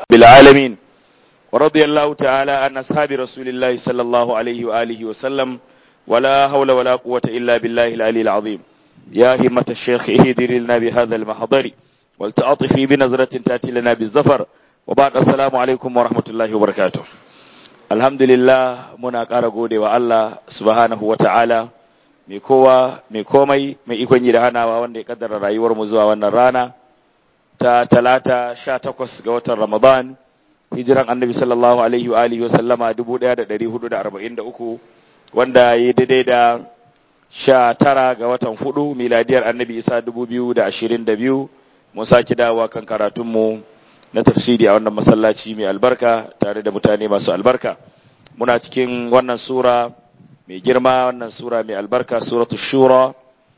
بالعالمين ورضي الله تعالى عن أصحاب رسول الله صلى الله عليه وآله وسلم ولا حول ولا قوة إلا بالله العلي العظيم يا همة الشيخ اهدر لنا بهذا المحضر والتعاطفي بنظرة تأتي لنا بالزفر وبعد السلام عليكم ورحمة الله وبركاته الحمد لله منا ƙara gode wa Allah subhanahu wa ta'ala mai kowa mai komai mai ikon yi da hanawa wanda ya kaddara rayuwar mu zuwa wannan rana ta talata sha takwas ga watan Ramadan hijiran annabi sallallahu alaihi wa alihi wa sallama dubu ɗaya da ɗari hudu da arba'in da uku wanda ya daidai da sha tara ga watan hudu miladiyar annabi isa dubu biyu da ashirin da biyu mun sake dawowa kan karatunmu na tafsiri a wannan masallaci mai albarka tare da mutane masu albarka muna cikin wannan sura mai girma wannan sura mai albarka suratu shura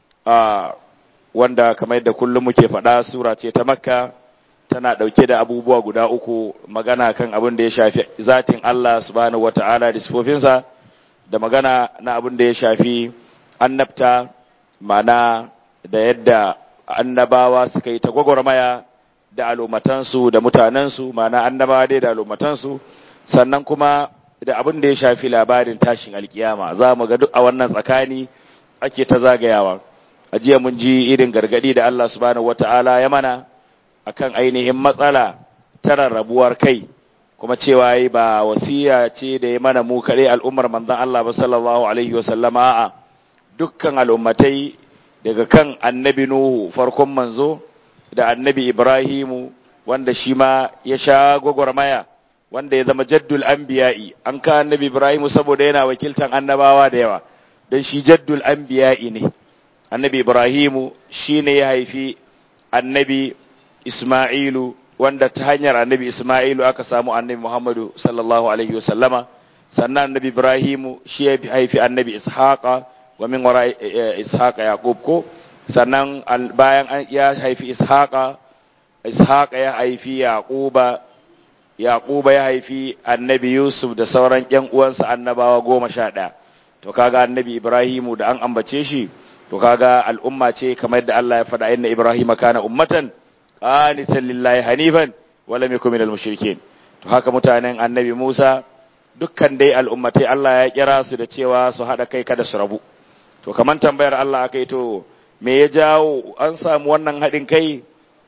a wanda kamar yadda kullum muke faɗa sura ce ta makka tana ɗauke da abubuwa guda uku magana kan abin da ya shafi zatin Allah subhanahu wata'ala da sifofinsa da magana na abin da ya shafi annabta mana da yadda annabawa suka yi ta gwagwarmaya da alumatansu da mutanensu mana annabawa dai da alumatansu sannan kuma da abin da ya shafi labarin tashin alkiyama za mu ga duk a wannan tsakani ake ta zagayawa a jiya mun ji irin gargadi da Allah subhanahu wata'ala ya mana akan ainihin matsala ta rarrabuwar kai kuma cewa yi ba wasiya ce da ya mana mu kaɗai al'ummar manzon Allah ba sallallahu alaihi wa sallama a dukkan al'ummatai daga kan annabi Nuhu farkon manzo da annabi Ibrahimu wanda shi ma ya sha gwagwarmaya wanda ya zama jaddul anbiya'i an ka annabi Ibrahimu saboda yana wakiltan annabawa da yawa don shi jaddul anbiya'i ne annabi Ibrahimu shi ne ya haifi annabi Ismailu wanda ta hanyar annabi Ismailu aka samu annabi Muhammadu sallallahu alaihi wasallama sannan annabi Ibrahimu shi ya haifi annabi Ishaqa wa min wara Ishaqa Yaqub ko sannan bayan ya haifi Ishaqa Ishaqa ya haifi Yaquba Yaquba ya haifi annabi Yusuf da sauran ƴan uwansa annabawa goma sha ɗaya to kaga annabi Ibrahimu da an ambace shi to kaga al'umma ce kamar da Allah ya faɗa inna Ibrahim kana ummatan qanitan lillahi hanifan wa lam yakun minal mushrikeen to haka mutanen annabi Musa dukkan dai al'ummatai Allah ya kira su da cewa su hada kai kada su rabu to kaman tambayar Allah akai to me ya jawo an samu wannan hadin kai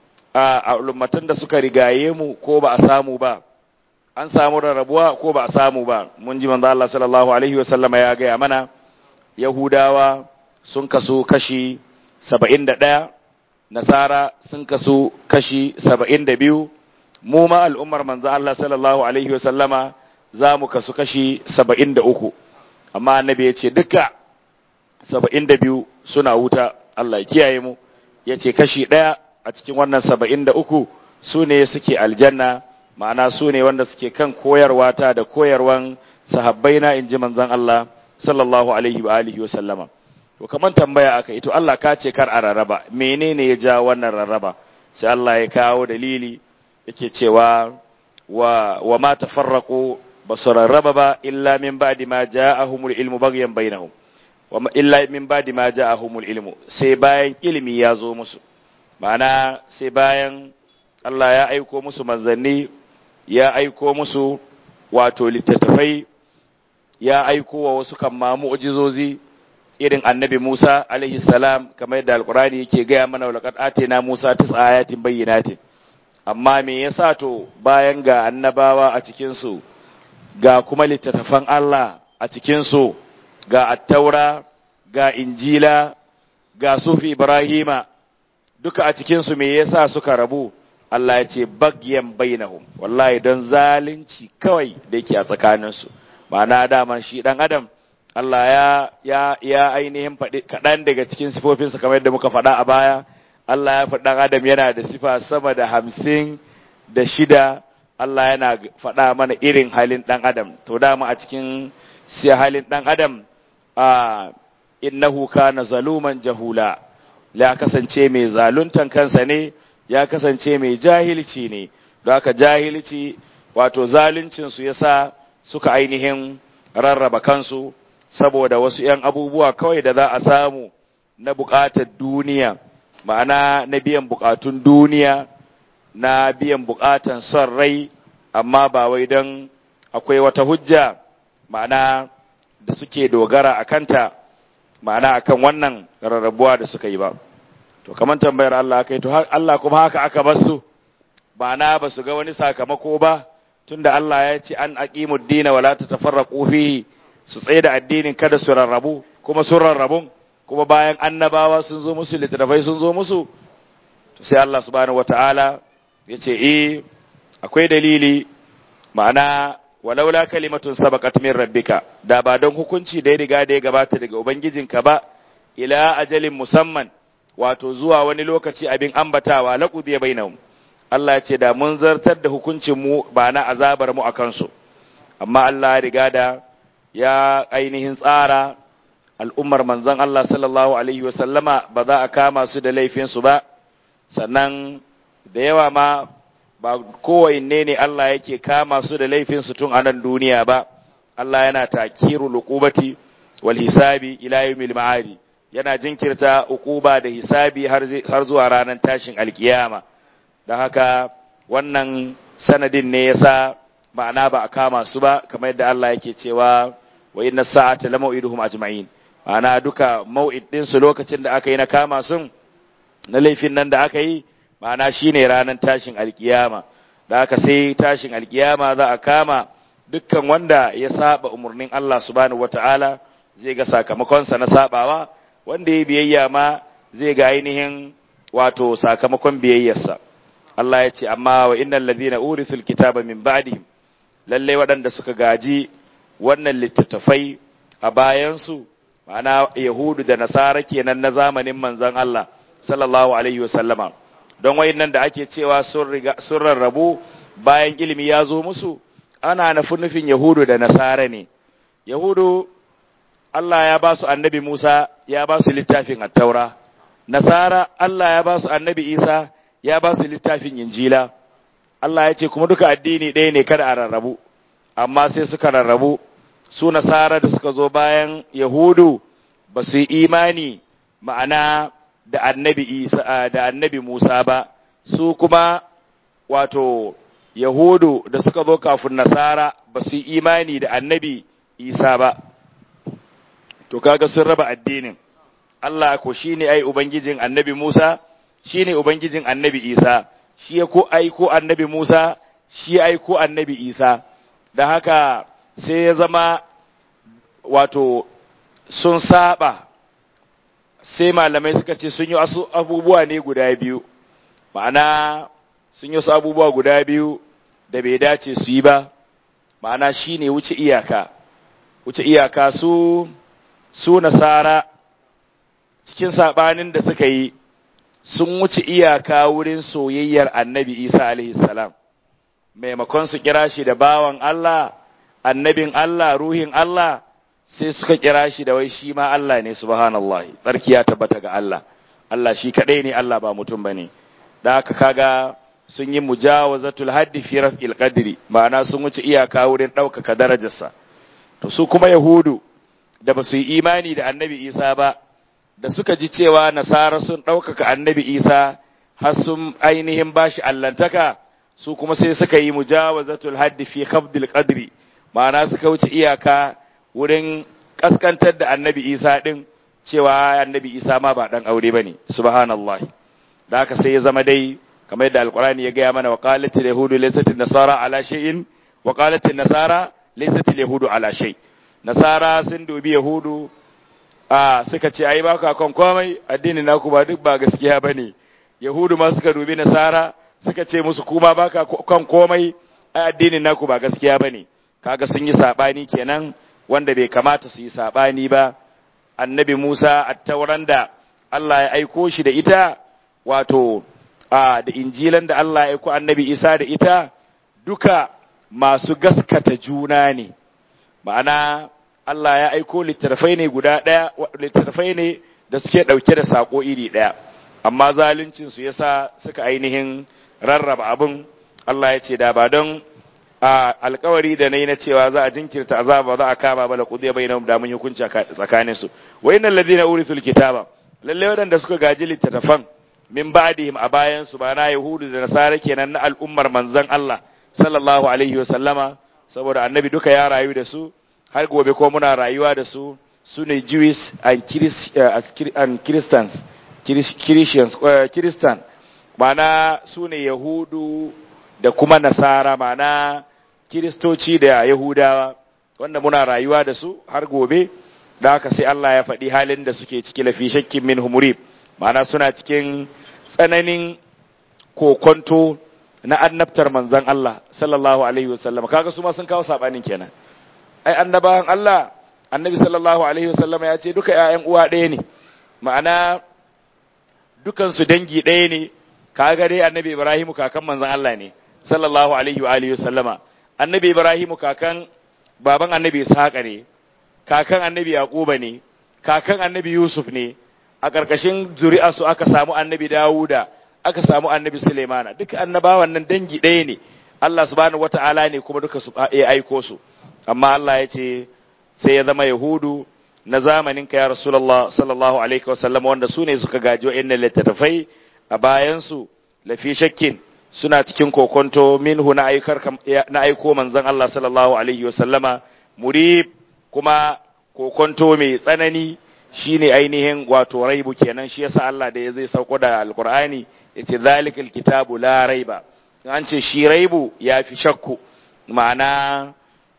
a al'ummatan da suka rigaye mu ko ba a samu ba an samu rarrabuwa ko ba a samu ba mun ji manzo Allah sallallahu alaihi wa sallama ya ga mana Yahudawa sun kasu kashi saba'in da ɗaya, Nasara sun kasu kashi saba'in da biyu, mu ma al'ummar manzo Allah sallallahu Alaihi wasallama za mu kasu kashi saba'in da uku, amma annabi ya ce duka saba'in da biyu suna wuta Allah ya kiyaye mu, ya ce kashi ɗaya a cikin wannan saba'in da uku su ne suke aljanna, ma'ana su ne wanda suke kan koyarwa ta da koyarwan sahabbaina in ji manzon Allah sallallahu alaihi wa alihi wa sallama. to kaman tambaya aka ito Allah ka ce kar a rarraba menene ya ja wannan rarraba sai Allah ya kawo dalili yake cewa wa wa ma tafarraqu basu rarraba ba illa min ba'di ma ja'ahumul ilmu baghyan bainahum wa illa min ba'di ma ja'ahumul ilmu sai bayan ilimi ya zo musu ma'ana sai bayan Allah ya aiko musu manzanni ya aiko musu wato littattafai ya aiko wa wasu kan ma mu'jizozi irin annabi Musa alaihi salam kamar yadda alkurani yake gaya mana wa laqad atina Musa tis'a ayatin bayyinatin amma me yasa to bayan ga annabawa a cikin su ga kuma littattafan Allah a cikin su ga attaura ga injila ga sufi ibrahima duka a cikin su me yasa suka rabu Allah ya ce bagyan bainahum wallahi don zalunci kawai da yake a tsakaninsu ma'ana daman shi dan adam Allah ya ya ya ainihin faɗi kaɗan daga cikin sifofinsa kamar yadda muka faɗa a baya Allah ya faɗi ɗan adam yana da sifa sama da hamsin da shida Allah yana faɗa mana irin halin ɗan adam to dama a cikin siya halin ɗan adam a innahu kana zaluman jahula ya kasance mai zaluntan kansa ne ya kasance mai jahilci ne don haka jahilci wato zaluncinsu ya sa suka ainihin rarraba kansu saboda wasu ‘yan abubuwa kawai da za a samu na buƙatar duniya ma'ana na biyan buƙatun duniya na biyan buƙatan son rai amma ba wai don akwai wata hujja ma'ana da suke dogara a kanta ma'ana akan wannan rarrabuwa da suka yi ba to kamar tambayar Allah kai to Allah kuma haka aka bar su ma'ana ba su ga wani sakamako ba tunda Allah ya ce an aqimud dina wala tatafarraqu fihi su tsaye da addinin kada su rarrabu kuma sun rarrabun kuma bayan annabawa sun zo musu littattafai sun zo musu to sai Allah subhanahu wataala ya ce eh akwai dalili ma'ana walaula kalimatun sabaqat min rabbika da ba don hukunci da ya riga da ya gabata daga ubangijinka ba ila ajalin musamman wato zuwa wani lokaci abin ambatawa laqudiya bainahum Allah ya ce da mun zartar da hukuncin mu ba na azabar mu akan su amma Allah ya riga da ya ainihin tsara al'ummar manzon Allah sallallahu alaihi wa sallama ba za a kama su da laifin su ba sannan da yawa ma ba kowanne ne Allah yake kama su da laifinsu tun a nan duniya ba Allah yana takiru luqubati wal hisabi ila yawmil ma'adi yana jinkirta uquba da hisabi har har zuwa ranar tashin alkiyama dan haka wannan sanadin ne yasa ma'ana ba a kama su ba kamar yadda Allah yake cewa wa inna sa'ata lamau'iduhum ajma'in ma'ana duka mau'id din su lokacin da aka yi na kama sun na laifin nan da aka yi ma'ana shine ranar tashin alkiyama da aka sai tashin alkiyama za a kama dukkan wanda ya saba umarnin Allah subhanahu wata'ala zai ga sakamakonsa na sabawa wanda ya biyayya ma zai ga ainihin wato sakamakon biyayyarsa Allah ya ce amma wa innal ladhina urithul kitaba min ba'dihim lalle waɗanda suka gaji wannan littattafai a bayansu ma'ana yahudu da nasara kenan na zamanin manzon Allah sallallahu alaihi wasallama don wayannan da ake cewa sun rarrabu bayan ilimi ya zo musu ana nufin nufin yahudu da nasara ne yahudu Allah ya ba su annabi Musa ya ba su littafin attaura nasara Allah ya ba su annabi Isa ya ba su littafin injila Allah ya ce kuma duka addini ɗaya ne kada a rarrabu amma sai suka rarrabu su nasara da suka zo bayan yahudu ba su yi imani ma'ana da annabi Isa da annabi Musa ba su kuma wato Yahudu da suka zo kafin Nasara ba su yi imani da annabi Isa ba to kaga sun raba addinin Allah ko shine ai ubangijin annabi Musa shine ubangijin annabi Isa shi ya ko aiko annabi Musa shi ya aiko annabi Isa da haka sai ya zama wato sun saba sai malamai suka ce sun yi wasu abubuwa ne guda biyu ma'ana sun yi wasu abubuwa guda biyu da bai dace su yi ba ma'ana shi ne wuce iyaka wuce iyaka su su nasara cikin saɓanin da suka yi sun wuce iyaka wurin soyayyar annabi isa alaihi salam maimakon su kira shi da bawan Allah annabin Allah ruhin Allah sai suka kira shi da wai shi ma Allah ne subhanallah tsarki ya tabbata ga Allah Allah shi kadai ne Allah ba mutum bane da haka kaga sun yi mujawazatul haddi fi raf'il qadri ma'ana sun wuce iyaka wurin ɗaukaka darajarsa to su kuma yahudu da ba su yi imani da annabi Isa ba da suka ji cewa nasara sun ɗaukaka annabi Isa har sun ainihin bashi allantaka su kuma sai suka yi mujawazatul haddi fi khafdil qadri ma'ana suka wuce iyaka wurin kaskantar da annabi isa ɗin cewa annabi isa ma ba ɗan aure ba ne subhanallah da haka sai ya zama dai kamar yadda alkurani ya gaya mana wa qalatil yahudu laysat nasara ala shay'in wa qalatil nasara laysat yahudu ala shay nasara sun dubi yahudu a suka ce ai ba ka kan komai addinin naku ba duk ba gaskiya bane yahudu ma suka dubi nasara suka ce musu kuma ba ka kan komai ai addinin naku ba gaskiya bane kaga sun yi sabani kenan wanda bai kamata su yi saɓani ba annabi Musa a tauran da Allah ya aiko shi da ita wato a da injilan da Allah ya aiko annabi Isa da ita duka masu gaskata juna ne ma'ana Allah ya aiko littattafai ne guda ɗaya littattafai ne da suke ɗauke da saƙo iri ɗaya amma zaluncinsu yasa suka ainihin rarraba abin Allah ya ce da ba don a alkawari da nayi na cewa za a jinkirta azaba za a kama bala kudiya bainahum da mun hukunci tsakanin su wa innal ladina urithul kitaba lalle wadanda suka gaji littattafan min ba'dihim a bayan su ba na yahudu da nasara kenan na al'ummar manzon Allah sallallahu alaihi wasallama saboda annabi duka ya rayu da su har gobe ko muna rayuwa da su su ne Jewish and, Christ, uh, and Christians Christians uh, Christian mana su ne Yahudu da kuma Nasara mana Kiristoci da Yahudawa wanda muna rayuwa da su har gobe da haka sai Allah ya faɗi halin da suke ciki lafi shakkin min humurib mana suna cikin tsananin kokonto na annabtar manzon Allah sallallahu alaihi wasallam kaga su ma sun kawo sabanin kenan ai annabawan Allah annabi sallallahu alaihi wasallam ya ce duka ƴaƴan uwa ɗaya ne ma'ana dukan su dangi ɗaya ne kaga dai annabi Ibrahim kakan manzon Allah ne sallallahu alaihi wa alihi wasallama annabi Ibrahim kakan baban annabi Ishaqa ne kakan annabi Yaquba ne kakan annabi Yusuf ne a ƙarƙashin zuri'arsu aka samu annabi Dawuda aka samu annabi Sulaimana duka annabawan nan dangi ɗaya ne Allah subhanahu wata'ala ne kuma duka su ya aiko su amma Allah ya ce sai ya zama Yahudu na zamanin ka ya Rasulullah sallallahu alaihi wa sallam wanda su ne suka gaji wa'annan littattafai a bayan su lafi shakkin suna cikin kokonto minhu na aikar na aiko manzon Allah sallallahu alaihi wa sallama murib kuma kokonto mai tsanani shine ainihin wato raibu kenan shi yasa Allah da ya zai sauko da alqur'ani yace zalikal kitabu la raiba an ce shi raibu ya fi shakku ma'ana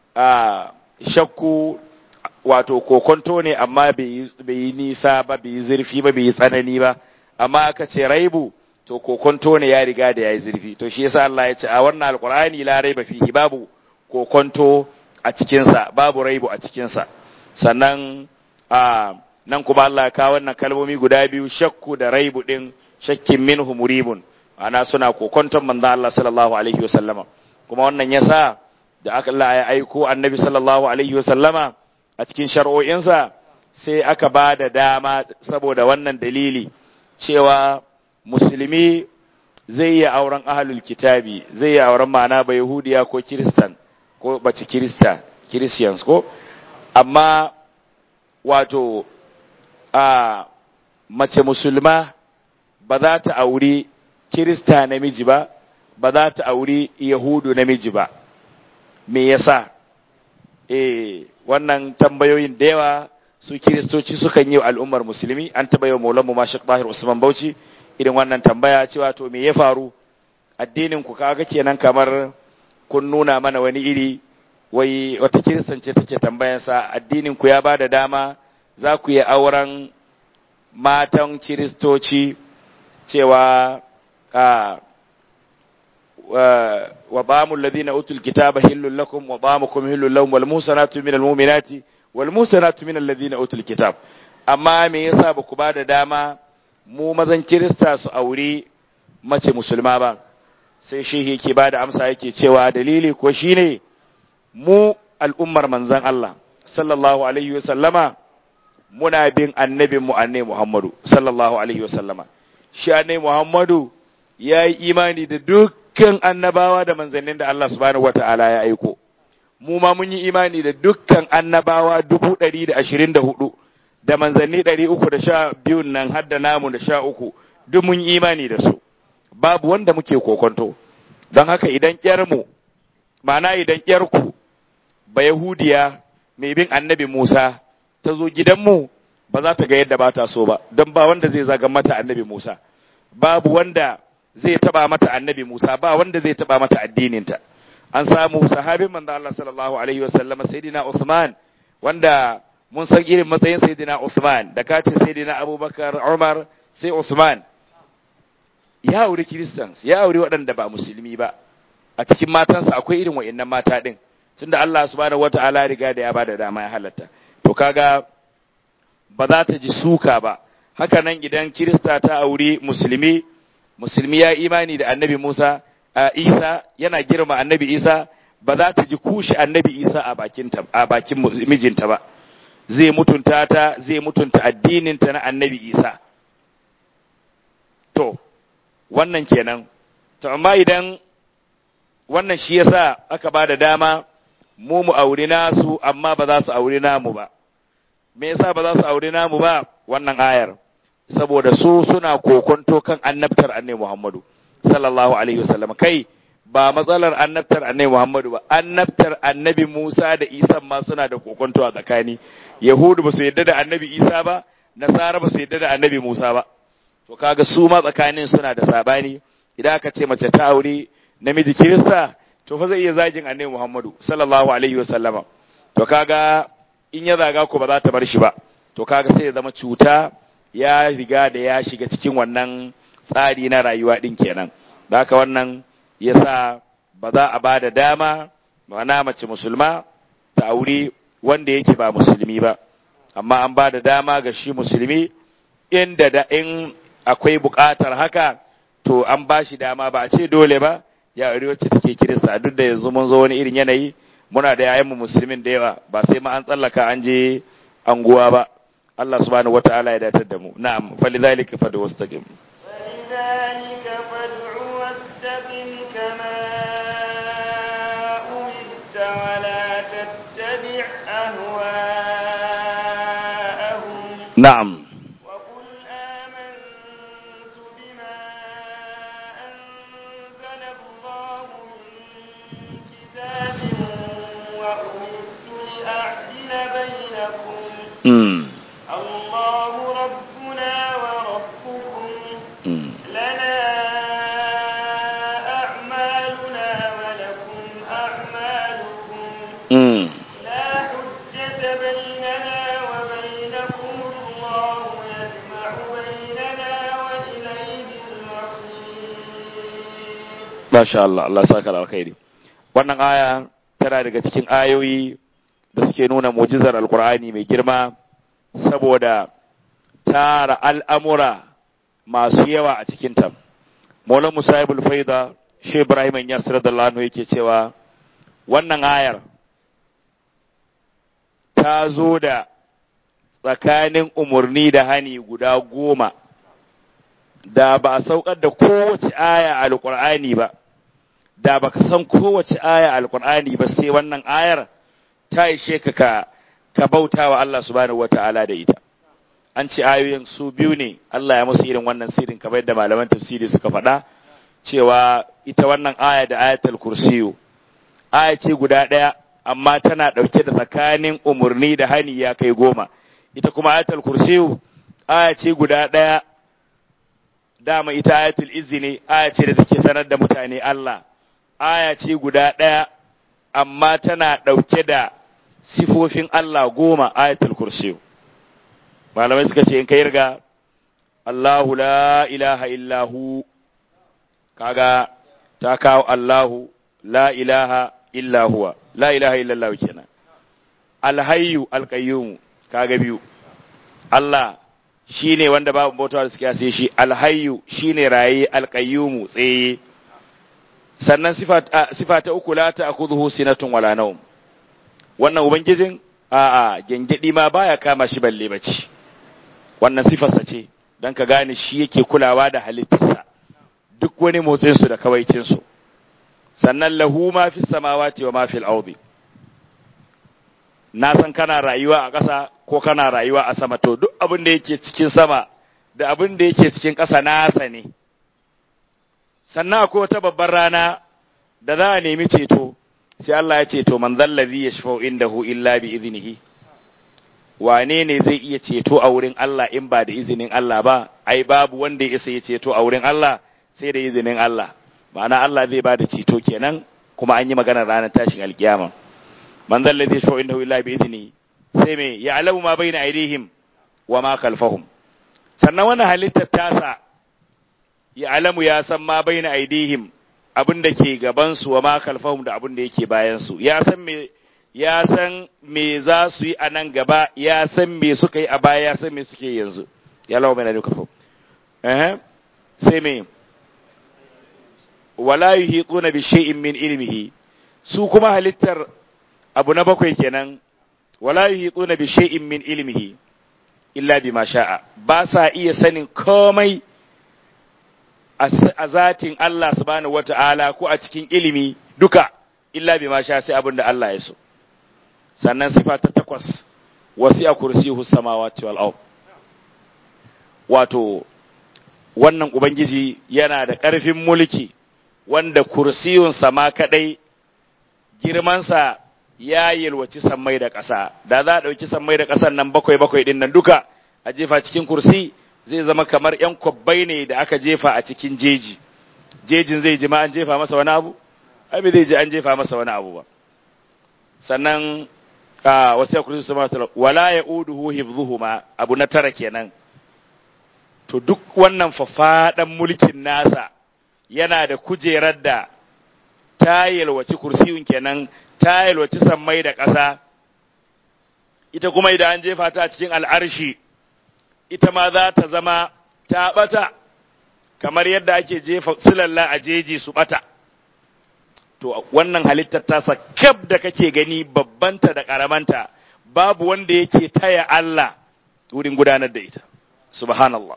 a shakku wato kokonto ne amma bai yi nisa ba bai yi zurfi ba bai yi tsanani ba amma aka ce raibu to kokonto ne ya riga da ya yi zurfi to shi yasa Allah ya ce a wannan alqur'ani la raiba fihi babu kokonto a cikinsa babu raibu a cikinsa sannan a nan kuma Allah ya kawo wannan kalmomi guda biyu shakku da raibu din shakkin minhu muribun ana suna kokonton manzo Allah sallallahu alaihi wasallama kuma wannan yasa da aka Allah ya aiko annabi sallallahu alaihi wasallama a cikin shar'o'insa sai aka ba da dama saboda wannan dalili cewa musulmi zai yi auren ahlul kitabi zai yi auren ma'ana ba yahudiya ko kiristan ko bace kirista christians ko amma wato a mace musulma ba za ta auri kirista namiji ba ba za ta auri yahudu namiji ba me yasa eh wannan tambayoyin da yawa su kiristoci sukan yi wa al'ummar musulmi an taba yi wa maulanmu mashik tahir usman bauchi irin wannan tambaya cewa to me ya faru addinin ku kaga kenan kamar kun nuna mana wani iri wai wata kiristance take tambayansa addinin ku ya ba da dama za ku yi auren matan kiristoci cewa a wa bamul ladina utul kitaba hillul lakum wa bamukum hillul lahum wal musanatu minal mu'minati wal musanatu minal ladina utul kitab amma me yasa ba ku ba da dama mu mazan kirista su auri mace musulma ba sai shi yake ba da amsa yake cewa dalili ko shine mu al'ummar manzan Allah sallallahu alaihi wasallama muna bin annabin mu annabi Muhammadu sallallahu alaihi wasallama shi annabi Muhammadu ya yi imani da dukkan annabawa da manzannin da Allah subhanahu wata'ala ya aiko mu ma mun yi imani da dukkan annabawa dubu ɗari da ashirin da hudu da manzanni ɗari uku da sha biyun nan har da namu da sha uku duk mun yi imani da su babu wanda muke kokonto don haka idan mu ma'ana idan ku ba Yahudiya mai bin annabi Musa ta zo gidanmu ba za ta ga yadda ba ta so ba don ba wanda zai zaga mata annabi Musa babu wanda zai taba mata annabi Musa ba wanda zai taba mata addininta an samu sahabin manzo Allah sallallahu alaihi wasallam sayyidina Uthman wanda mun san irin matsayin sayyidina Uthman da kace sayyidina Abubakar Umar sai Uthman ya auri Christians ya auri waɗanda ba musulmi ba a cikin matansa akwai irin wa'annan mata din tunda Allah subhanahu wataala riga da ya bada dama ya halatta to kaga ba za ta ji suka ba haka nan idan Kirista ta auri musulmi musulmi ya imani da annabi Musa a Isa yana girma annabi Isa ba za ta ji kushi annabi Isa a bakin a bakin mijinta ba zai mutunta ta zai mutunta addininta na annabi Isa to wannan kenan to amma idan wannan shi yasa aka ba da dama mu mu auri nasu amma ba za su auri namu ba me yasa ba za su auri namu ba wannan ayar saboda su suna kokonto kan annabtar annabi Muhammadu sallallahu alaihi wasallam kai ba matsalar annabtar annabi Muhammadu ba annabtar annabi Musa da Isa ma suna da kokonto a tsakani Yahudu ba su yadda da annabi Isa ba Nasara ba su yadda da annabi Musa ba to kaga su ma tsakanin suna da sabani idan aka ce mace ta aure namiji Kirista to fa zai iya zagin annabi Muhammadu sallallahu alaihi wa sallama to kaga in ya zaga ko ba za ta bar shi ba to kaga sai ya zama cuta ya riga da ya shiga cikin wannan tsari na rayuwa din kenan da haka wannan yasa ba za a ba da dama ma'ana mace musulma ta aure wanda yake ba musulmi ba amma an ba da dama ga shi musulmi inda da in akwai buƙatar haka to an ba shi dama ba a ce dole ba ya aure wacce take kirista duk da yanzu mun zo wani irin yanayi muna da yayan mu musulmin da yawa ba sai ma an tsallaka an je anguwa ba Allah subhanahu wataala ya datar da mu na'am falidhalika fadu wastaqim فلذلك فادع واستقم كما أمرت ولا تتبع أهواءهم na'am وقل آمنت بما أنزل الله من كتاب وأمرت لأعدل بينكم mm. الله ربنا وربكم Mm. لنا أعمالنا ولكم أعمالكم Mm. لا حجة بيننا وبينكم الله يجمع بيننا وإليه المصير Masha Allah, Allah saka da alkhairi. Wannan aya tana daga cikin ayoyi da suke nuna mu'jizar Alkur'ani mai girma saboda tara al'amura masu yawa a cikinta. Maulan Musayibul Faida, Shi Ibrahim Yasir da Lano yake cewa wannan ayar ta zo da tsakanin umarni da hani guda goma da ba a saukar da kowace aya a alkur'ani ba da baka san kowace aya a alkur'ani ba sai wannan ayar ta ishe ka ka ka bauta wa Allah subhanahu wata'ala da ita an ce ayoyin su biyu ne Allah ya musu irin wannan sirrin kamar yadda malaman tafsiri suka faɗa cewa ita wannan aya da ayatul kursiyu aya ce guda ɗaya amma tana ɗauke da tsakanin umarni da hani ya kai goma ita kuma ayatul kursiyu aya ce guda ɗaya dama ita ayatul izzi ne aya ce da take sanar da mutane Allah aya ce guda ɗaya amma tana ɗauke da sifofin Allah goma ayatul kursiyu malamai suka ce in ka yarga Allahu la ilaha illahu kaga ta kawo Allahu la ilaha illa huwa la ilaha illallah kenan alhayyu alqayyum kaga biyu Allah shine wanda babu bautawa da suke sai shi alhayyu shine raye alqayyum tsaye sannan sifa sifa ta uku la ta'khudhuhu sinatun wala nawm wannan ubangijin a'a gengedi ma baya kama shi balle bacci wannan sifarsa ce dan ka gane shi yake kulawa da halittarsa duk wani motsin su da kawaicin su sannan lahu ma fi samawati wa ma fil ardi na san kana rayuwa a ƙasa ko kana rayuwa a sama to duk abin da yake cikin sama da abin da yake cikin ƙasa nasa ne sannan akwai wata babbar rana da za a nemi ceto sai Allah ya ce to man zallazi yashfa'u indahu illa bi iznihi wane ne zai iya ceto a wurin Allah in ba da izinin Allah ba ai babu wanda ya isa ya ceto a wurin Allah sai da izinin Allah ma'ana Allah zai ba da ceto kenan kuma an yi magana ranar tashin alkiyama man zalla zai shawo inda illa bi idni sai me ya alamu ma baina aidihim wa ma khalfahum sannan wannan halittar tasa ya alamu ya san ma baina aidihim abin da ke gaban su wa ma khalfahum da abin da yake bayan su ya san me ya san me za su yi a nan gaba ya san me suka yi a baya ya san me suke yanzu ya lawa mai na duka fo eh sai me wala yuhituna bi shay'in min ilmihi su kuma halittar abu na bakwai kenan wala yuhituna bi shay'in min ilmihi illa bima sha'a ba sa iya sanin komai a zatin Allah subhanahu wata'ala ko a cikin ilimi duka illa bima sha sai abin da Allah ya so sannan sifa ta takwas wasi'a kursiyuhu samawati wal ard wato wannan ubangiji yana da ƙarfin mulki wanda kursiyunsa ma kadai girmansa ya yalwaci sammai da ƙasa da za a ɗauki sammai da ƙasan nan bakwai bakwai ɗin nan duka a jefa cikin kursi zai zama kamar ‘yan kwabbai ne da aka jefa a cikin jeji jejin zai ji ma an jefa masa wani abu ai zai ji an jefa masa wani abu ba sannan a wasu ya kursi su masu wala ya uduhu hifzuhuma abu na tara kenan to duk wannan fafaɗan mulkin nasa yana da kujerar da ta yalwaci kursiyun kenan ta yalwaci sammai da ƙasa ita kuma idan an jefa ta cikin al'arshi ita ma za ta zama ta ɓata kamar yadda ake jefa silalla a jeji su ɓata to wannan halittar tasa kab da kake gani babbanta da ƙaramanta babu wanda yake taya Allah wurin gudanar da ita subhanallah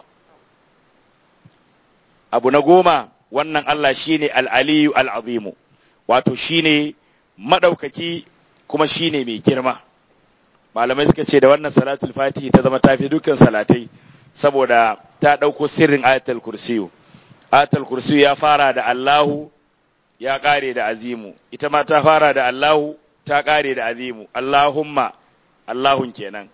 abu na goma wannan Allah shine al'aliyu al'azimu wato shine maɗaukaki kuma shine mai girma malamai suka ce da wannan salatul fatihi ta zama tafi dukkan salatai saboda ta ɗauko sirrin ayatul kursiyu ayatul kursiyu ya fara da Allahu ya ƙare da azimu ita ma ta fara da Allahu ta ƙare da azimu Allahumma Allahun kenan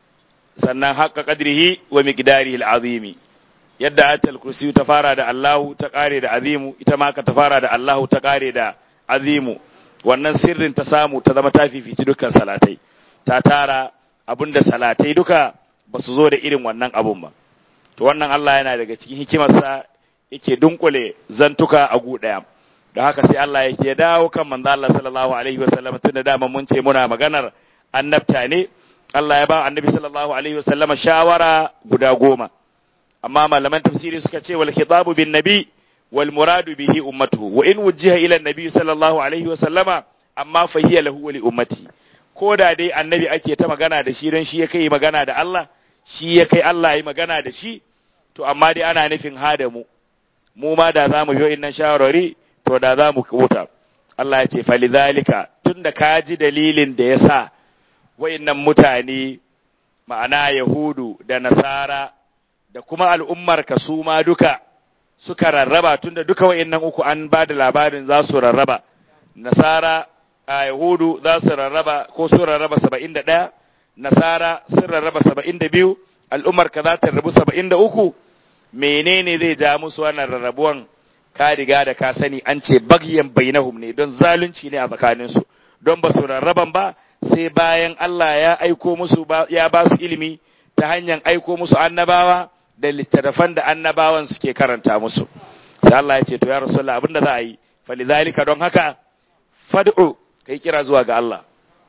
sannan haqqa qadrihi wa miqdarihi al-azimi yadda ayatul kursiyu ta fara da Allahu ta ƙare da azimu ita ma ka ta fara da Allahu ta ƙare da azimu wannan sirrin ta samu ta zama ta fifici dukkan salatai ta tara abinda salatai duka ba su zo da irin wannan abun ba to wannan Allah yana daga cikin hikimarsa yake dunkule zantuka a gu daya da haka sai Allah yake dawo kan manzo Allah sallallahu alaihi wasallam tun da dama mun ce muna maganar annabta ne Allah ya ba annabi sallallahu alaihi wasallam shawara guda goma amma malaman tafsiri suka ce wal khitabu bin nabi wal muradu bihi ummatuhu wa in wujjiha ila annabi sallallahu alaihi wasallama amma fa hiya lahu wa li ummati ko da dai annabi ake ta magana da shi don shi ya kai magana da Allah shi ya kai Allah yi magana da shi to amma dai ana nufin hada mu mu ma da za mu yi innan shawarwari to da za mu kuta Allah ya ce falidhalika tunda ka ji dalilin da ya sa wa'innan mutane ma'ana yahudu da nasara da kuma al'ummar ka su ma duka suka rarraba tunda duka wa'innan uku an ba da labarin za su rarraba nasara a Yahudu za su rarraba ko sun rarraba saba'in da ɗaya, Nasara sun rarraba saba'in da biyu, al'ummar ka za ta rabu saba'in da uku, menene zai ja musu wannan rarrabuwan ka riga da ka sani an ce bagyan bainahum ne don zalunci ne a tsakaninsu, don ba su rarraban ba sai bayan Allah ya aiko musu ya ba su ilimi ta hanyar aiko musu annabawa da littattafan da annabawan suke karanta musu. Sai Allah ya ce to ya Rasulullah abin da za a yi, falizalika don haka fad'u kai kira zuwa ga Allah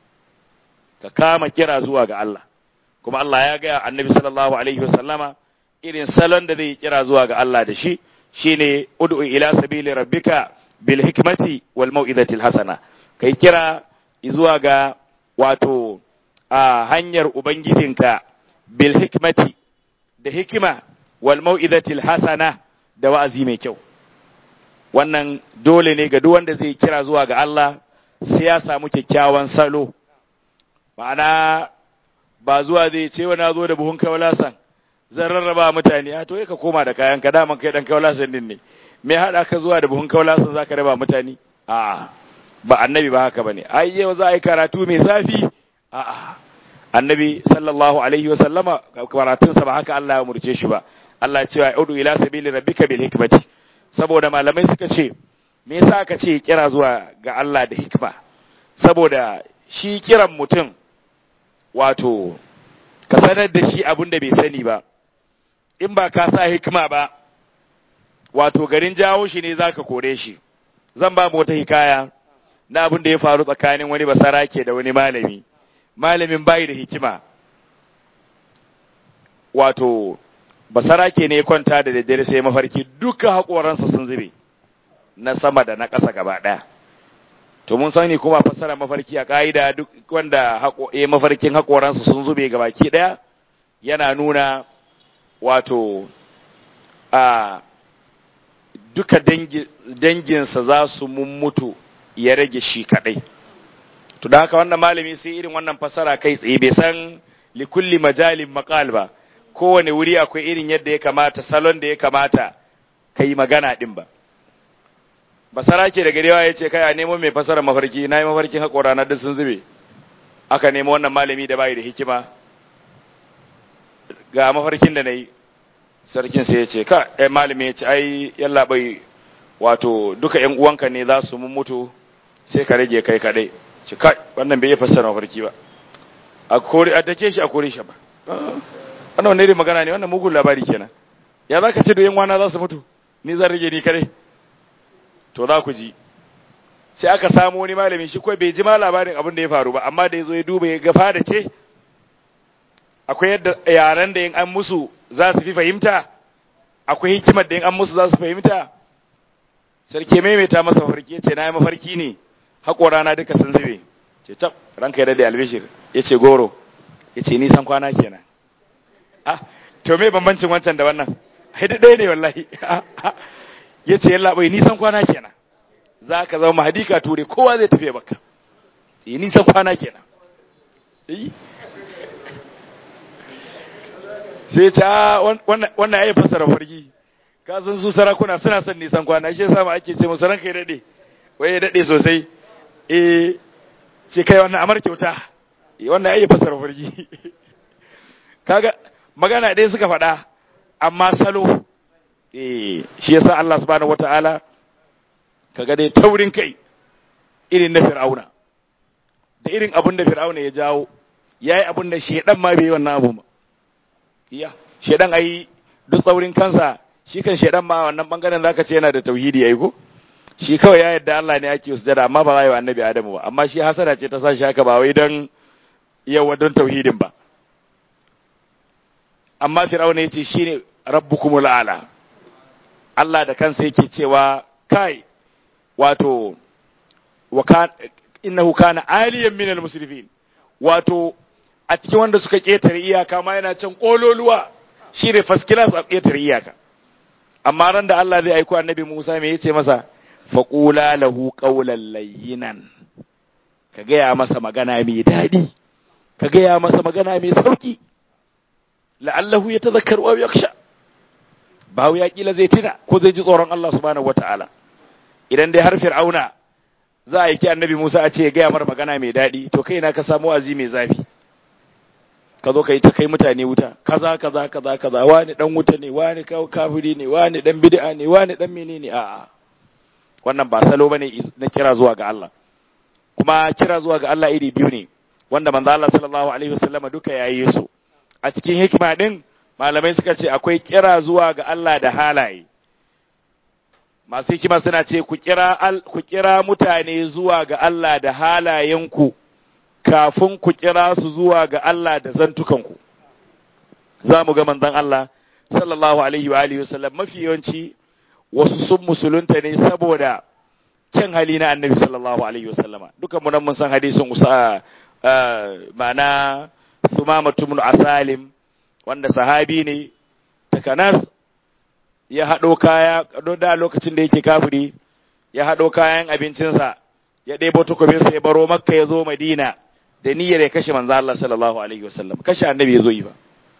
ka kama kira zuwa ga Allah kuma Allah ya gaya annabi sallallahu alaihi wasallama irin salon da zai kira zuwa ga Allah da shi shine ud'u ila sabili rabbika bil hikmati wal mau'izati hasana kai kira zuwa ga wato a hanyar ubangijinka bil hikmati da hikima wal mau'izati hasana da wa'azi mai kyau wannan dole ne ga duk wanda zai kira zuwa ga Allah sai ya samu kyakkyawan salo ma'ana ba zuwa zai ce wa na zo da buhun kawalasan zan rarraba mutane a to ka koma da kayan ka daman kai dan kawalasan din ne me hada ka zuwa da buhun kawalasan zaka raba mutane a ba annabi ba haka bane ai yau za a yi karatu mai zafi a annabi sallallahu alaihi wa sallama karatun sa ba haka Allah ya murce shi ba Allah ya ce wa udu ila sabili rabbika bil hikmati saboda malamai suka ce me yasa aka ce kira zuwa ga Allah da hikma saboda shi kiran mutum wato ka sanar da shi abin da bai sani ba in ba ka sa hikima ba wato garin jawo shi ne zaka kore shi zan ba mu wata hikaya na abin da ya faru tsakanin wani basarake da wani malami malamin bayi da hikima wato basarake ne ya kwanta da daddare sai mafarki duka haƙoransa sun zube na sama da na ƙasa gaba ɗaya to mun sani kuma fassara mafarki a ƙa'ida duk wanda ya mafarkin haƙoransa sun zube ga baki ɗaya yana nuna wato a duka danginsa za su mummutu ya rage shi kaɗai to da haka wannan malami sai irin wannan fassara kai tsaye bai san likulli majalin maqal ba kowane wuri akwai irin yadda ya kamata salon da ya kamata ka yi magana ɗin ba basara ke da garewa ya ce kai a nemo mai fasara mafarki na yi mafarkin haƙora na duk sun zube aka nemo wannan malami da bayi da hikima ga mafarkin da na yi sarkin sai ya ce ka ɗaya malami ya ce ai yalla bai wato duka ‘yan uwanka ne za su mutu sai ka rage kai kaɗai ce kai wannan bai iya fassara mafarki ba a kori a dake shi a kori shi ba wannan wani irin magana ne wannan mugun labari kenan ya za ka ce da ‘yan wana za su mutu ni zan rage ni kaɗai to za ku ji sai aka samu wani malami shi kawai bai ji ma labarin abin da ya faru ba amma da ya zo ya duba ya gafa da ce akwai yadda yaren da yin an musu za su fi fahimta akwai hikimar da yin an musu za su fahimta sarki maimaita masa mafarki ce na yi mafarki ne haƙora na duka sun zube ce tab ranka ya dade albishir ya ce goro ya ce nisan kwana kenan ah to me bambancin wancan da wannan haidu ɗaya ne wallahi ya ce yalla bai nisan kwana kenan za ka zama mahadika ture kowa zai tafiya baka yi nisan kwana kenan sai ta wannan ya yi fassara farki ka san su sarakuna suna son nisan kwana shi yasa ma ake ce musu ranka ya dade wai ya dade sosai eh ce kai wannan amar kyauta wannan ya yi fassara farki kaga magana ɗaya suka faɗa amma salo eh shi yasa Allah subhanahu wataala kaga dai taurin kai irin na fir'auna da irin abin da fir'auna ya jawo yayi abin da shedan ma bai yi wannan abu ba iya shedan ai duk tsaurin kansa shi kan shedan ma wannan bangaren zaka ce yana da tauhidi ai ko shi kawai ya yarda Allah ne ake sujada amma ba za yi wa annabi Adamu ba amma shi hasada ce ta sa shi haka ba wai don yawa don tauhidin ba amma fir'auna yace shine rabbukumul a'la Allah da kansa yake cewa kai wato wa kan innahu kana aliyan minal musrifin wato a cikin wanda suka ketare iyaka ma yana can kololuwa shi ne first class a ketare iyaka amma ran da Allah zai aiko annabi Musa me yace masa faqula lahu qawlan layyinan ka gaya masa magana mai daɗi ka gaya masa magana mai sauki la'allahu yatadhakkaru aw yakhsha bawo ya kila zai tuna ko zai ji tsoron Allah subhanahu wata'ala idan dai har fir'auna za a yi ki annabi Musa a ce ya gaya mar magana mai daɗi to kai na ka samu azi mai zafi ka zo ka yi ta kai mutane wuta kaza kaza kaza kaza wani dan wuta ne wani kafiri ne wani dan bid'a ne wani dan menene a'a wannan ba salo bane na kira zuwa ga Allah kuma kira zuwa ga Allah iri biyu ne wanda manzo Allah sallallahu alaihi wasallama duka yayi su a cikin hikima din malamai suka ce akwai kira zuwa ga Allah da halaye masu hikima suna ce ku kira ku kira mutane zuwa ga Allah da halayenku kafin ku kira su zuwa ga Allah da zantukanku za mu ga manzon Allah sallallahu alaihi wa alihi wasallam mafi yawanci wasu sun musulunta ne saboda cin hali na annabi sallallahu alaihi wasallama dukan mu nan mun san hadisin usa ma'ana sumama tumnu asalim wanda sahabi ne takanas ya haɗo kaya da lokacin da yake kafiri ya haɗo kayan abincinsa ya ɗebo takobinsa ya baro makka ya zo madina da niyyar ya kashe manzo Allah sallallahu alaihi wasallam kashe annabi ya zo yi ba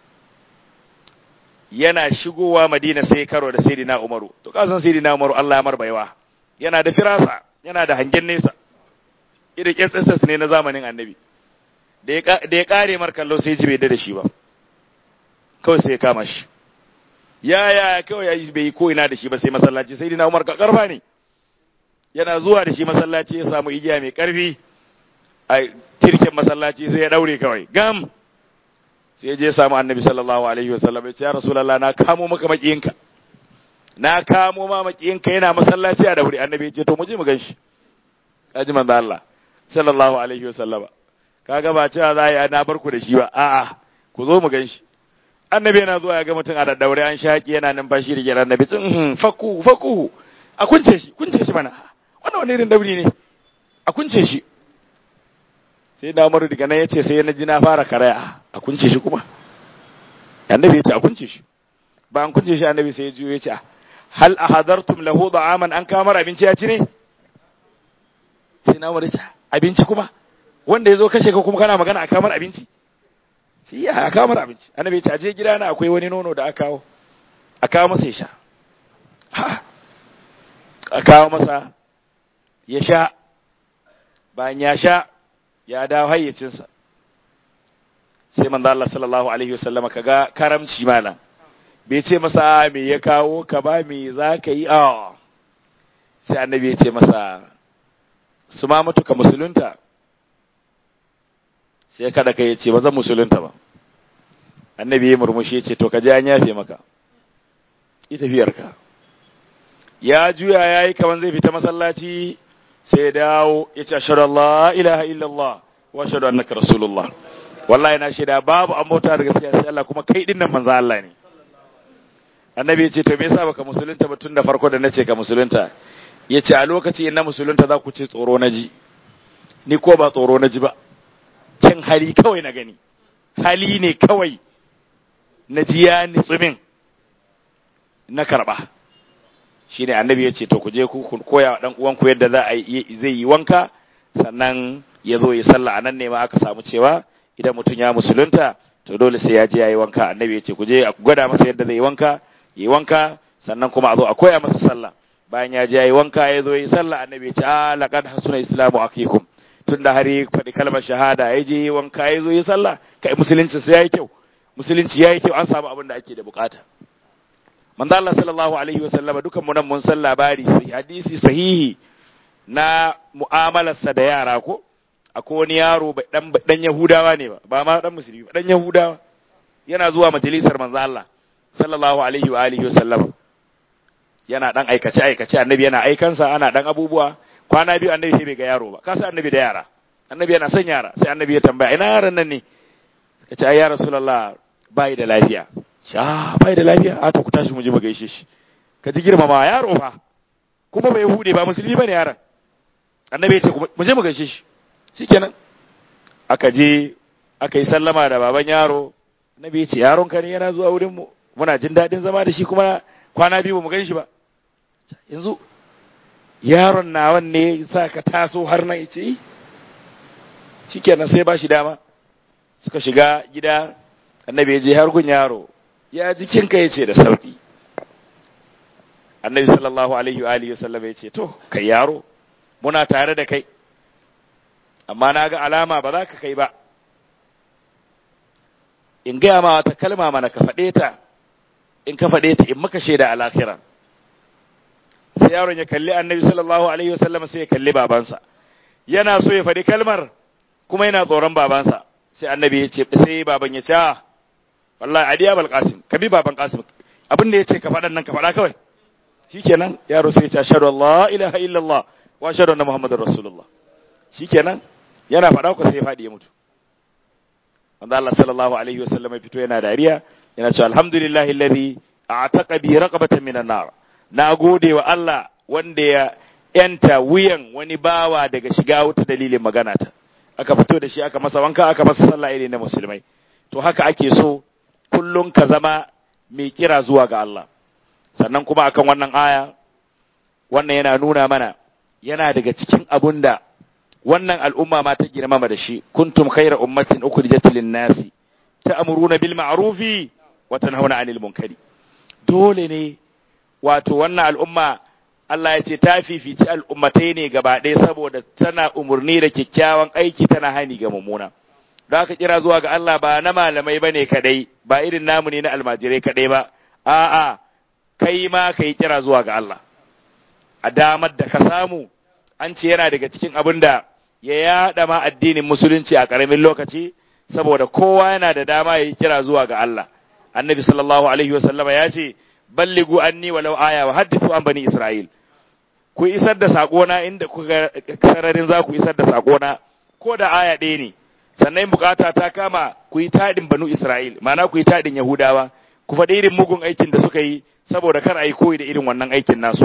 yana shigowa madina sai karo da sayyidina umaru to ka san sayyidina umaru Allah ya marbaiwa yana da firasa yana da hangen nesa irin SSS ne na zamanin annabi da ya kare mar kallo sai ji bai da shi ba kawai sai ya kama shi ya ya kawai ya bai ko ina da shi ba sai masallaci sai dina Umar karfa ne yana zuwa da shi masallaci ya samu igiya mai karfi a tirken masallaci sai ya daure kawai gam sai ya je ya samu annabi sallallahu alaihi wasallam ya ce ya rasulullah na kamo maka makiyinka na kamo ma makiyinka yana masallaci a daure annabi ya ce to mu je mu ganshi kaji manzo Allah sallallahu alaihi wasallama kaga ba cewa za a yi na barku da shi ba a'a ku zo mu ganshi annabi yana zuwa ya ga mutum a daddaure an shaki yana numfashi da gidan annabi tun fakku fakku a kunce shi kunce shi mana wannan wani irin dauri ne a kunce shi sai da Umaru daga nan yace sai na ji na fara karaya a kunce shi kuma annabi yace a kunce shi ba an kunce shi annabi sai ya juyo yace hal ahadartum lahu da'aman an kamar abinci ya ci ne sai na Umaru yace abinci kuma wanda ya zo kashe ka kuma kana magana a kamar abinci shi ya a kamar abinci annabi ya ce aje gida na akwai wani nono da aka kawo a kawo masa ya sha a kawo masa ya sha bayan ya sha ya dawo hayyacinsa sai manzo Allah sallallahu alaihi wasallama kaga karamci malam bai ce masa me ya kawo ka ba me za ka yi a sai annabi ya ce masa su ma mutuka musulunta sai kada ka ya ce ba zan musulunta ba annabi ya murmushi ya ce to ka je an yafe maka yi tafiyarka ya juya ya yi kaman zai fita masallaci sai ya dawo ya ce ashhadu Allah ilaha illallah wa ashhadu annaka rasulullah wallahi na shaida babu an bauta da gaskiya sai Allah kuma kai dinnan manzo Allah ne annabi ya ce to me yasa baka musulunta ba tun da farko da nace ka musulunta ya ce a lokaci in na musulunta za ku ce tsoro na ji ni ko ba tsoro na ji ba kin hali kawai na gani hali ne kawai na ji ya nitsumin na karba shine annabi ya ce to ku je ku koya wa dan uwanku yadda za a zai yi wanka sannan ya zo ya sallah anan ne ma aka samu cewa idan mutum ya musulunta to dole sai ya je ya yi wanka annabi ya ce ku je a gwada masa yadda zai yi wanka yi wanka sannan kuma a zo a koya masa sallah bayan ya je ya yi wanka ya zo yi sallah annabi ya ce a laqad hasuna islamu akikum tunda har ya faɗi kalmar shahada ya je yi wanka ya zo yi sallah kai musulunci sai yayi kyau musulunci yayi kyau an samu abin da ake da bukata manzo Allah sallallahu alaihi wasallama dukan mu nan mun san labari sai hadisi sahihi na mu'amalarsa da yara ko akwai wani yaro dan dan Yahudawa ne ba ba ma dan musulmi ba dan Yahudawa yana zuwa majalisar manzo Allah sallallahu alaihi wa alihi wasallam yana dan aikace aikace annabi yana aikansa ana dan abubuwa kwana biyu annabi sai bai ga yaro ba ka san annabi da yara annabi yana son yara sai annabi ya tambaya ina yaron nan ne ka ce ai ya rasulullah bai da lafiya sha bai da lafiya a to ku tashi mu je mu gaishe shi ka ji girmama yaro fa kuma bai hude ba musulmi bane yaron annabi ya ce mu je mu gaishe shi shikenan aka je aka yi sallama da baban yaro annabi ya ce yaron ka ne yana zuwa wurin mu muna jin daɗin zama da shi kuma kwana biyu mu gan shi ba yanzu yaron nawan ne sa ka taso har nan yace yi shikenan sai ba shi dama suka shiga gida annabi ya je har gun yaro ya jikinka ya ce da sauki annabi sallallahu alaihi wa alihi wasallam ya ce to kai yaro muna tare da kai amma na ga alama ba za ka kai ba in gaya ma wata kalma mana ka faɗe ta in ka faɗe ta in maka shaida a lahira sai yaron ya kalli annabi sallallahu alaihi wasallam sai ya kalli babansa yana so ya faɗi kalmar kuma yana tsoron babansa sai annabi ya ce sai baban ya ce wallahi adiya bal qasim ka bi baban qasim abin da yace ka faɗan nan ka faɗa kawai shikenan yaro sai ya ce ashhadu Allah ilaha illallah wa ashhadu anna muhammadar rasulullah shikenan yana faɗa ko sai ya faɗi ya mutu wanda Allah sallallahu alaihi wasallam ya fito yana dariya yana cewa alhamdulillahi alladhi a'taqa bi raqabatan minan nar na gode wa Allah wanda ya yanta wuyan wani bawa daga shiga wuta dalilin magana ta aka fito da shi aka masa wanka aka masa sallah irin na musulmai to haka ake so kullum ka zama mai kira zuwa ga Allah sannan kuma akan wannan aya wannan yana nuna mana yana daga cikin abun da wannan al'umma ma ta girmama da shi kuntum khayra ummatin ukhrijat lin-nasi ta'muruna bil ma'rufi wa tanhauna 'anil munkari dole ne wato wannan al'umma Allah ya ce ta fifici al'ummatai ne gaba ɗaya saboda tana umarni da kyakkyawan aiki tana hani ga mummuna. Da aka kira zuwa ga Allah ba na malamai ba ne kadai, ba irin namu ne na almajirai kadai ba, a'a, kai ma ka yi kira zuwa ga Allah. A damar da ka samu, an ce yana daga cikin abin da ya yaɗa ma addinin musulunci a ƙaramin lokaci, saboda kowa yana da dama ya yi kira zuwa ga Allah. Annabi sallallahu alaihi wasallama ya ce, balligu anni walau aya wa haddithu an bani Isra'il. ku isar da sakona inda kuka sararin za ku isar da sakona ko da aya ɗaya ne sannan bukata ta kama ku yi taɗin banu Isra'il ma'ana ku yi taɗin Yahudawa ku faɗi irin mugun aikin da suka yi saboda kar a yi koyi da irin wannan aikin nasu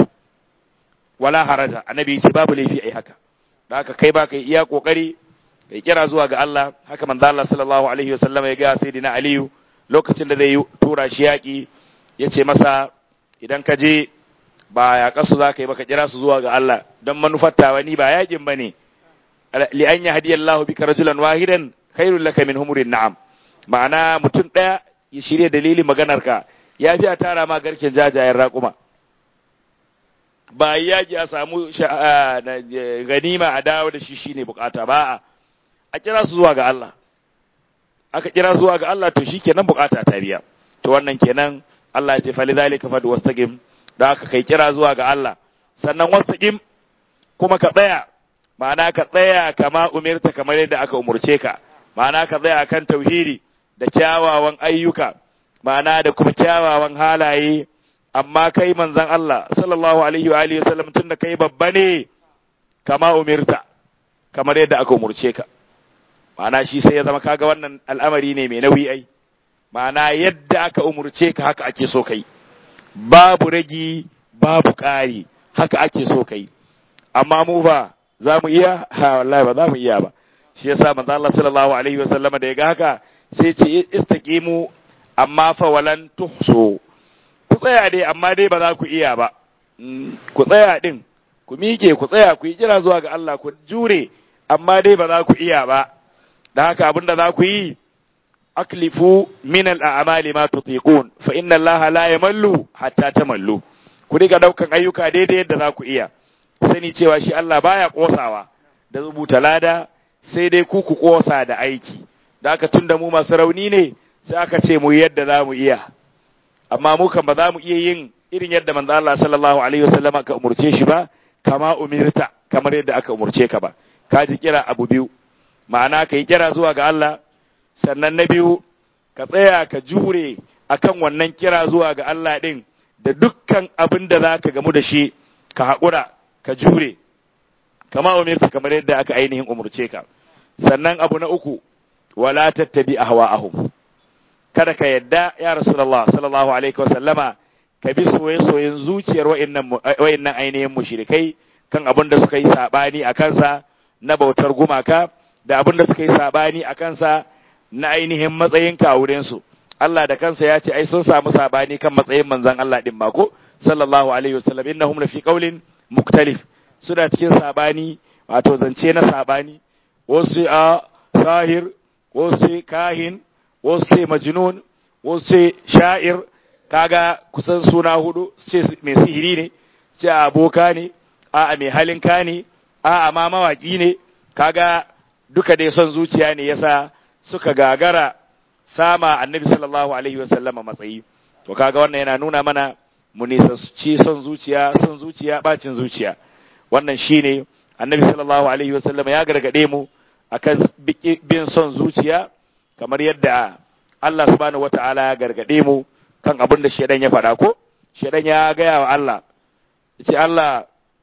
wala haraja annabi ce babu laifi ai haka da haka kai ba kai iya kokari kai kira zuwa ga Allah haka manzo Allah sallallahu alaihi wasallam ya ga sayyidina Aliyu lokacin da zai tura shi yaki yace masa idan ka je ba ya kasu za ka yi baka kira su zuwa ga Allah don manufar tawa ni ba yakin bane li an yahdi Allahu bika rajulan wahidan khairul laka min humurin na'am ma'ana mutum daya ya shirye dalilin maganar ka ya fi a tara ma garken jajayen raƙuma ba yaji a samu ganima a dawo da shi shine bukata ba a kira su zuwa ga Allah aka kira zuwa ga Allah to shikenan bukata ta biya to wannan kenan Allah ya ce fa lidhalika fad wastaqim da aka kai kira zuwa ga Allah sannan wastaqim kuma ka tsaya ma'ana ka tsaya kama umirta kamar yadda aka umurce ka ma'ana ka tsaya kan tauhidi da kyawawan ayyuka ma'ana da kuma kyawawan halaye amma kai manzon Allah sallallahu alaihi wa alihi wasallam tunda kai babba ne kama umirta kamar yadda aka umurce ka ma'ana shi sai ya zama kaga wannan al'amari ne mai nauyi ai ma'ana yadda aka umurce ka haka ake so kai babu ragi babu ƙari haka ake so kai amma mu ba za mu iya ha wallahi ba za mu iya ba shi yasa manzo Allah sallallahu alaihi wasallam da ya ga haka sai ce istaqimu amma fa walan tuhsu ku tsaya dai amma dai ba za ku iya ba ku tsaya din ku miƙe ku tsaya ku yi kira zuwa ga Allah ku jure amma dai ba za ku iya ba da haka abinda za ku yi aklifu min al'amali ma tutiqun fa inna Allah la yamallu hatta tamallu ku riga daukan ayyuka daidai yadda za ku iya sani cewa shi Allah baya kosawa da rubuta lada sai dai ku ku kosa da aiki da aka tunda mu masu rauni ne sai aka ce mu yadda za mu iya amma mu kan ba za mu iya yin irin yadda manzo Allah sallallahu alaihi wasallam aka umurce shi ba kama umirta kamar yadda aka umurce ka ba ka ji kira abu biyu ma'ana ka yi kira zuwa ga Allah sannan na biyu ka tsaya ka jure akan wannan kira zuwa ga Allah din da dukkan abin da za ka gamu da shi ka haƙura ka jure kama umirta kamar yadda aka ainihin umurce ka sannan abu na uku wala tattabi ahwa'ahum kada ka yadda ya rasulullah sallallahu alaihi wasallama ka bi soye-soyen zuciyar wa'annan ainihin mushrikai kan abin da suka yi sabani a kansa na bautar gumaka da abin da suka yi sabani a kansa na ainihin matsayin kawurensu Allah da kansa ya ce ai sun samu sabani kan matsayin manzon Allah din mako sallallahu alaihi wasallam innahum lafi qaulin muktalif suna cikin sabani wato zance na sabani wasu a sahir wasu kahin wasu majnun wasu sha'ir kaga kusan suna hudu ce mai sihiri ne ce aboka ne a mai halin ka ne a ma mawaki ne kaga duka dai son zuciya ne yasa suka gagara sama annabi sallallahu alaihi wasallama matsayi to kaga wannan yana nuna mana mu ci son zuciya son zuciya bacin zuciya wannan shine annabi sallallahu alaihi wasallama ya gargade mu akan bin son zuciya kamar yadda Allah subhanahu wata'ala ya gargade mu kan abin da shedan ya faɗa ko shedan ya gaya wa Allah yace Allah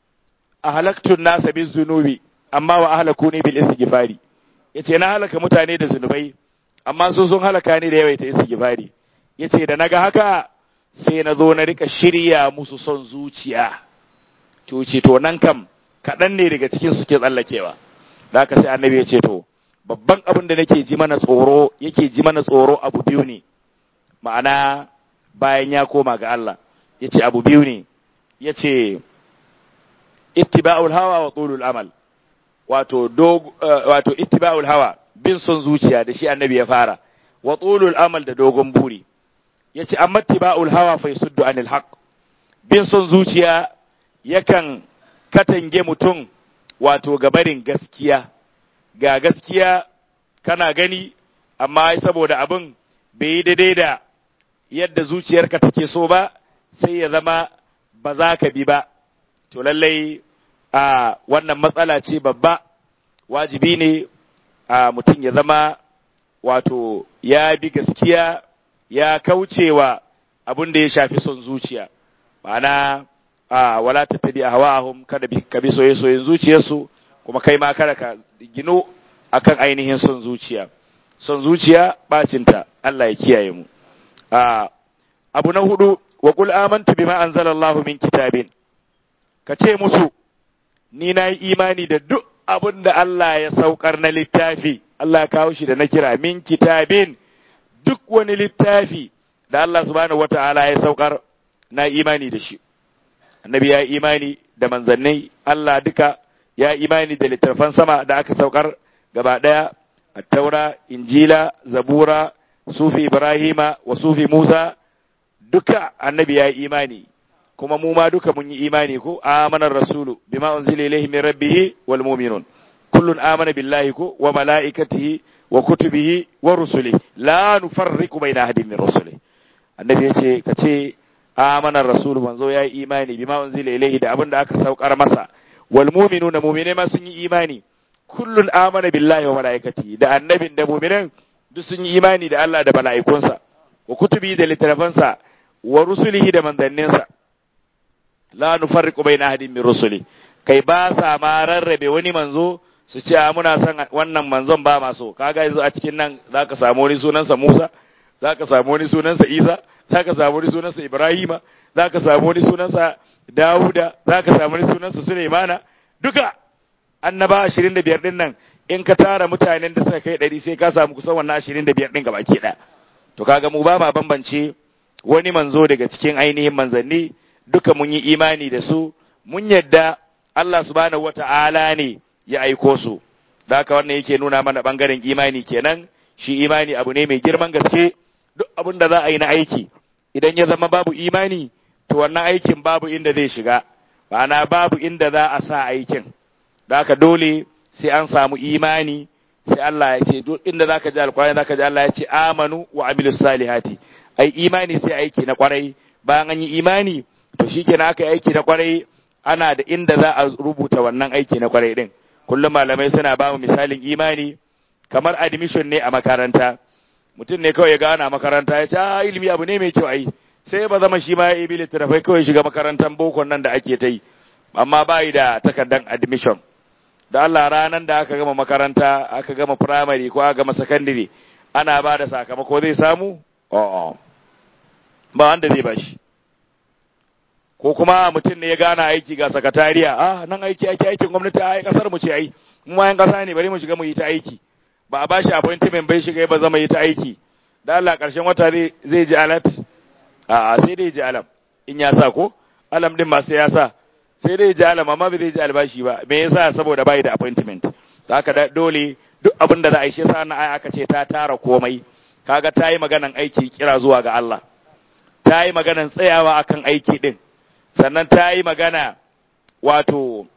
ahlaktun nasa bin zunubi amma wa ahlakuni bil istighfari yace na halaka mutane da zunubai amma su sun halaka ni da yawaita istighfari yace da naga haka sai na zo na rika shirya musu son zuciya to ce to nan kam kaɗan ne daga cikin su ke tsallakewa da haka sai annabi ya ce to babban abin da nake ji mana tsoro yake ji mana tsoro abu biyu ne ma'ana bayan ya koma ga Allah ya ce abu biyu ne ya ce ittiba'ul hawa wa tulul amal wato dog wato ittiba'ul hawa bin son zuciya da shi annabi ya fara wa tulul amal da dogon buri yace amma ittiba'ul hawa fa yasuddu anil haqq bin son zuciya yakan katange mutum wato gabarin gaskiya ga gaskiya kana gani amma saboda abin bai yi daidai da yadda zuciyarka take so ba sai ya zama ba za ka bi ba to lallai a wannan matsala ce babba wajibi ne a mutum ya zama wato ya bi gaskiya ya kaucewa abin da ya shafi son zuciya ma'ana a wala ta tabi a hawa'ahum kada ka bi soye-soyen zuciyarsu kuma kai ma kada ka gino akan ainihin son zuciya son zuciya bacinta Allah ya kiyaye mu a abu na hudu wa qul amantu bima anzalallahu min kitabin ka ce musu ni na yi imani da duk abin da Allah ya saukar na littafi Allah ya kawo shi da na kira min kitabin duk wani littafi da Allah subhanahu wata'ala ya saukar na imani da shi annabi ya imani da manzannai Allah duka ya imani da littattafan sama da aka saukar gaba ɗaya attaura injila zabura sufi ibrahima wa sufi musa duka annabi ya imani kuma mu ma duka mun yi imani ko amanar rasulu bima unzila ilayhi min rabbih wal mu'minun kullun amana billahi ko wa malaikatihi wa kutubihi wa rusulihi la nufarriqu baina ahadin min rusulihi annabi yace kace amanar rasulu manzo yayi imani bima unzila ilayhi da abin da aka saukar masa wal mu'minuna mu'mine ma sun yi imani kullun amana billahi wa malaikatihi da annabin da mu'minan duk sun yi imani da Allah da mala'ikunsa wa kutubi da littafansa wa rusulihi da manzanninsa la nufarriqu baina ahadin min rusuli kai ba sa ma rarrabe wani manzo su ce a muna son wannan manzon ba ma so kaga yanzu a cikin nan zaka samu wani sunansa Musa zaka samu wani sunansa Isa zaka samu wani sunansa Ibrahima zaka samu wani sunansa Dawuda zaka samu wani sunansa Sulaimana duka annaba 25 din nan in ka tara mutanen da suka kai 100 sai ka samu kusan wannan 25 din gabaki ɗaya to kaga mu ba ma bambance wani manzo daga cikin ainihin manzanni duka mun yi imani da su mun yadda Allah subhanahu wata'ala ne ya aiko su da haka wannan yake nuna mana bangaren imani kenan shi imani abu ne mai girman gaske duk abin da za a yi na aiki idan ya zama babu imani to wannan aikin babu inda zai shiga ma'ana babu inda za a sa aikin da haka dole sai an samu imani sai Allah ya ce duk inda zaka ji alƙur'ani zaka ji Allah ya ce amanu wa amilus salihati ai imani sai aiki na kwarai bayan an yi imani to shikenan aka yi aiki na kwarai ana da inda za a rubuta wannan aiki na kwarai din kullum malamai suna ba mu misalin imani kamar admission ne a makaranta mutum ne kawai ya gana makaranta ya ce a ilimi abu ne mai kyau ai sai ba zama shi ma ya ibi littattafai kawai shiga makarantar bokon nan da ake ta yi amma ba yi da takardar admission da Allah ranar da aka gama makaranta aka gama primary ko aka gama secondary ana ba da sakamako zai samu o'o ba wanda zai bashi ko kuma mutum ne ya gana aiki ga sakatariya ah nan aiki aiki aikin gwamnati a kasar mu ce ai mu ma yan kasa ne bari mu shiga mu yi ta aiki ba a bashi appointment bai shiga ba zama yi ta aiki da Allah karshen wata zai zai ji alat a sai dai ji alam in ya sa ko alam din ma sai ya sa sai dai ji alam amma bai zai ji albashi ba me yasa saboda bai da appointment haka dole duk abin da za a yi shi yasa na aka ce ta tara komai kaga ta yi maganan aiki kira zuwa ga Allah ta yi maganan tsayawa akan aiki din sannan ta yi magana wato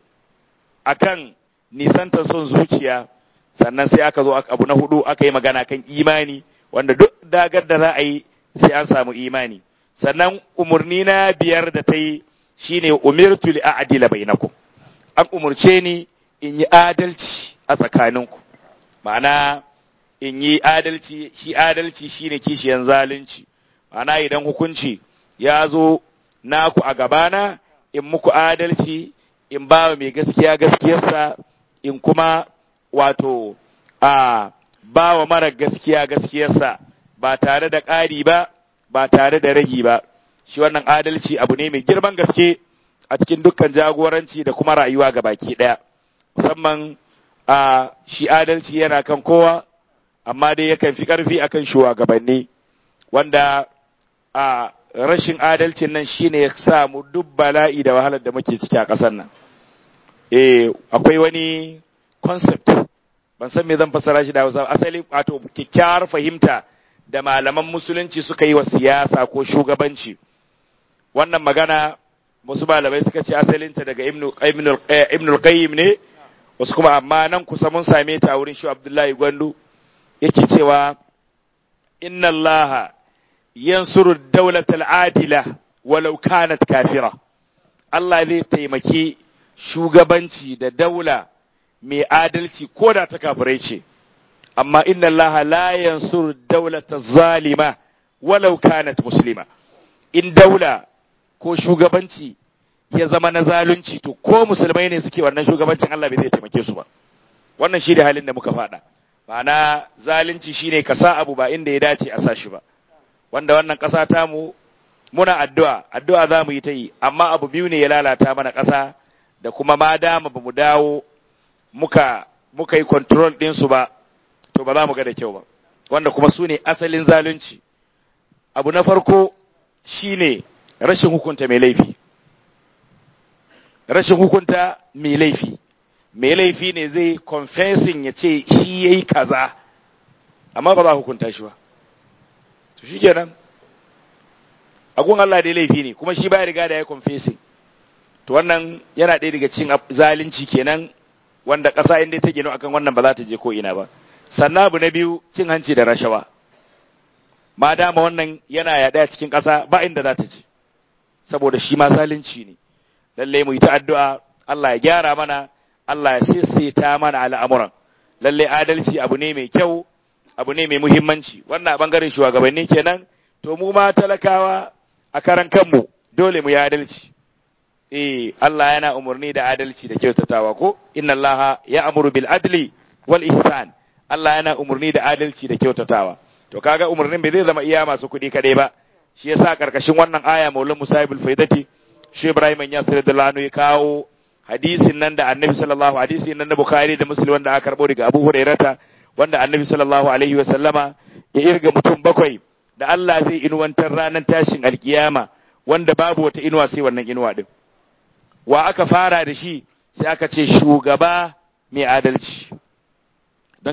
akan nisantar son zuciya sannan sai aka zo abu na hudu aka yi magana kan imani wanda duk dagar da za a yi sai an samu imani sannan umarni na biyar da ta yi shine umirtu li a'dila bainakum an umurce ni in yi adalci a tsakaninku ma'ana in yi adalci shi adalci shine kishiyan zalunci ma'ana idan hukunci ya zo naku a gabana in muku adalci in ba mai gaskiya gaskiyarsa in kuma wato a ba wa mara gaskiya gaskiyarsa ba tare da ƙari ba ba tare da ragi ba shi wannan adalci abu ne mai girman gaske a cikin dukkan jagoranci da kuma rayuwa ga baki ɗaya musamman a shi adalci yana kan kowa amma dai yakan fi ƙarfi akan shugabanni wanda a rashin adalcin nan shine ya sa mu duk bala'i da wahalar da muke ciki a ƙasar nan eh akwai wani concept ban san me zan fassara shi da Hausa asali wato kyakkyawar fahimta da malaman musulunci suka yi wa siyasa ko shugabanci wannan magana wasu malamai suka ce asalinta daga ibnul qayyim ne wasu kuma amma nan kusa mun same ta wurin shi abdullahi gwandu yake cewa inna allaha yansuru dawlatal adila walau kanat kafira Allah zai taimaki shugabanci da daula mai adalci ko da ta kafirai ce amma inna Allah la yansuru dawlata zalima walau kanat muslima in daula ko shugabanci ya zama na zalunci to ko musulmai ne suke wannan shugabancin Allah bai zai taimake su ba wannan shi da halin da muka faɗa ma'ana zalunci shine ka sa abu ba inda ya dace a sa shi ba wanda wannan ƙasa ta mu muna addu'a addu'a za mu yi ta yi amma abu biyu ne ya lalata mana ƙasa da kuma ma dama ba mu dawo muka muka yi control ɗinsu ba to ba za mu ga da kyau ba wanda kuma su ne asalin zalunci abu na farko shine rashin hukunta mai laifi rashin hukunta mai laifi mai laifi ne zai confessing ya ce shi ya yi kaza amma ba za hukunta shi ba to shi kenan agun Allah dai laifi ne kuma shi baya riga da ya confessing to wannan yana ɗaya daga cikin zalunci kenan wanda ƙasa inda ta gino akan wannan ba za ta je ko ina ba sannan abu na biyu cin hanci da rashawa ma dama wannan yana yaɗa cikin ƙasa ba inda za ta je saboda shi ma zalunci ne lalle mu yi ta addu'a Allah ya gyara mana Allah ya sisita mana al'amuran lalle adalci abu ne mai kyau abu ne mai muhimmanci wannan a bangaren shugabanni kenan to mu ma talakawa a karan kanmu dole mu yi adalci eh Allah yana umarni da adalci da kyautatawa ko inna Allah ya amuru bil adli wal ihsan Allah yana umarni da adalci da kyautatawa to kaga umarnin bai zai zama iya masu kuɗi kadai ba shi yasa karkashin wannan aya Maulana Musa'ibul Faidati shi Ibrahim ya sirri da lanu ya kawo hadisin nan da Annabi sallallahu hadisin nan na Bukhari da Muslim wanda aka karbo daga Abu Hurairata wanda Annabi sallallahu alaihi wa sallama ya irga mutum bakwai da Allah zai inuwantar ranar tashin alkiyama wanda babu wata inuwa sai wannan inuwa din wa aka fara da shi sai aka ce shugaba mai adalci